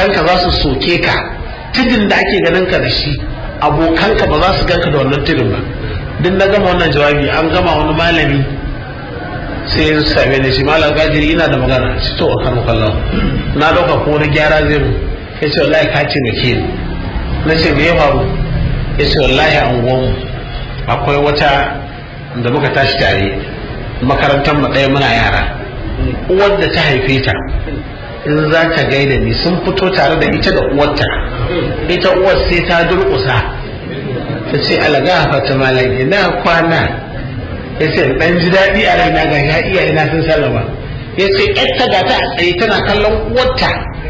abokanka za su soke ka tudun da ake ganin ka da shi abokanka ba za su ganka da wannan tudun ba duk na gama wannan jawabi an gama wani malami sai ya same ni shi malam gajiri ina da magana ci to kan kallon na dauka ko wani gyara zai mu ya ce wallahi ka ce da ke na ce me ya faru ya ce wallahi an gwam akwai wata da muka tashi tare makarantar mu ɗaya muna yara uwar da ta haife ta in za ta gaida ni sun fito tare da ita da uwarta ita uwar sai ta durƙusa ta ce alaga fata malam ina kwana ya ce ɗan ji daɗi a raina ga ya iya ina sun sallama ya ce ƴarta ga ta a tsaye tana kallon uwarta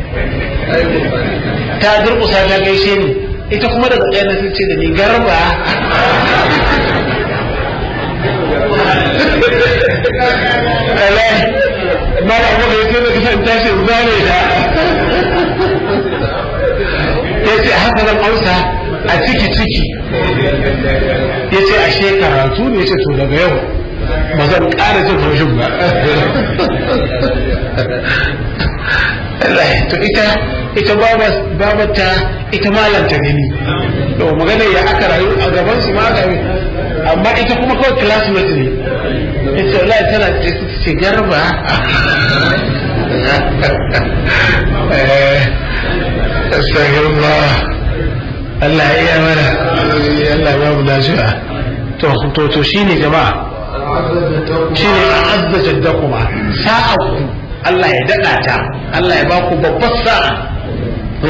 ta durƙusa ta gaishe ni ita kuma daga ɗaya na sun ce da ni garba mara abu da ya ce da kasan tashi zane ta ya ce haka zan amsa a ciki ciki ya ce ashe karatu ne ya ce to daga yau ba zan ƙara jin haushin ba to ita ita babata ita malanta ne ni to magana ya aka rayu a gaban su ma aka amma ita kuma kawai classmate ne ita wallahi tana ce garba astagfirullah Allah ya iya mana Allah ya mu lafiya to to to shine jama'a shine azza jaddakuma sa'a ku Allah ya dada ta Allah ya ba ku babbar sa'a